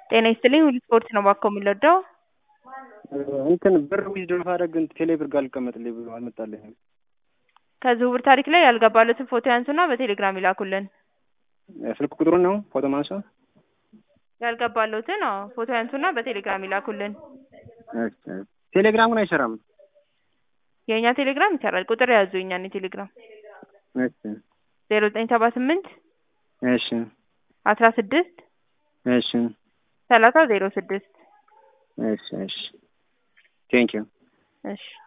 ጤና ይስጥልኝ ሁሉ ስፖርት ነው ባኮ የምንወደው እንትን ብር ዊዝድሮ ማድረግ ቴሌ ብር ጋር አልቀመጥልኝ ብሎ አልመጣልኝም። ከዝውውር ታሪክ ላይ ያልገባለትን ፎቶ ያንሱና በቴሌግራም ይላኩልን። ስልክ ቁጥሩን ነው ፎቶ ማንሳ ያልገባለትን አዎ ፎቶ ያንሱና በቴሌግራም ይላኩልን። ቴሌግራሙን አይሰራም። የእኛ ቴሌግራም ይሰራል። ቁጥር ያዙ የእኛን የቴሌግራም እሺ ዜሮ ዘጠኝ ሰባ ስምንት እሺ አስራ ስድስት እሺ ሰላሳ ዜሮ ስድስት እሺ እሺ ቴንኪው እሺ